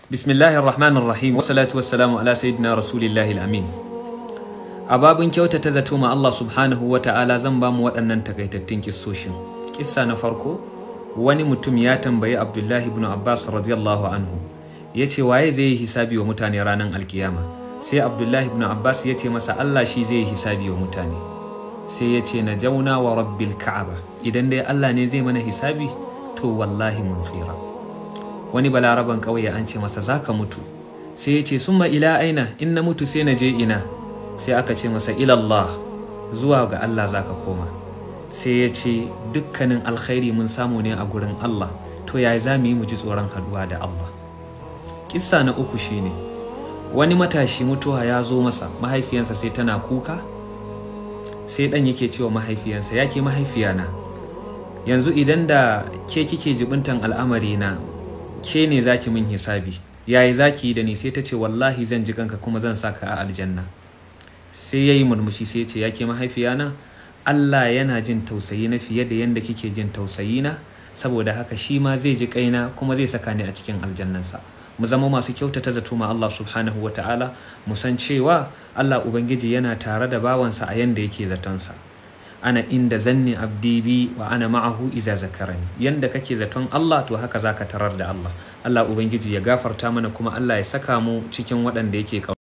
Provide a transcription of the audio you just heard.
Bismillahir Rahmanir Rahim wa salatu wassalamu ala sayyidina Rasulillahi amin A babin kyautata zato ma Allah subhanahu wa ta'ala zan ba mu waɗannan takaitattun kissoshin. Kissa na farko wani mutum ya tambayi Abdullahi ibn Abbas radiyallahu anhu ya ce waye zai yi hisabi wa mutane ranar alkiyama sai Abdullahi ibn Abbas ya ce masa Allah shi zai yi hisabi wa mutane sai ya ce na jauna wa rabbil ka'aba idan dai Allah ne zai mana hisabi to wallahi mun tsira wani balaraban ƙauye an ce masa zaka mutu sai ya ce summa ila aina in na mutu sai na je ina sai aka ce masa ilallah zuwa ga Allah zaka koma sai ya ce dukkanin alkhairi mun samu ne a gurin Allah to ya za mu yi mu ji tsoron haduwa da Allah kissa na uku shine wani matashi mutuwa ya zo masa mahaifiyansa sai tana kuka sai dan yake cewa mahaifiyansa ya ke mahaifiyana yanzu idan da ke kike jibintan al'amari na ke ne zaki min hisabi yayi zaki yi da ni sai ta ce wallahi zan ji kanka kuma zan saka a aljanna sai yayi murmushi sai ya ce ya ke mahaifiyana Allah yana jin tausayi na fiye da yadda kike jin tausayi na saboda haka shi ma zai ji kaina kuma zai saka ni a cikin aljannansa mu zama masu kyautata zato ma Allah subhanahu wa ta'ala mu san cewa Allah ubangiji yana tare da bawansa a yanda yake zatonsa ana inda zanni abdi bi wa ana ma'ahu iza zakarani yanda kake zaton Allah to haka zaka tarar da Allah Allah ubangiji ya gafarta mana kuma Allah ya saka mu cikin waɗanda yake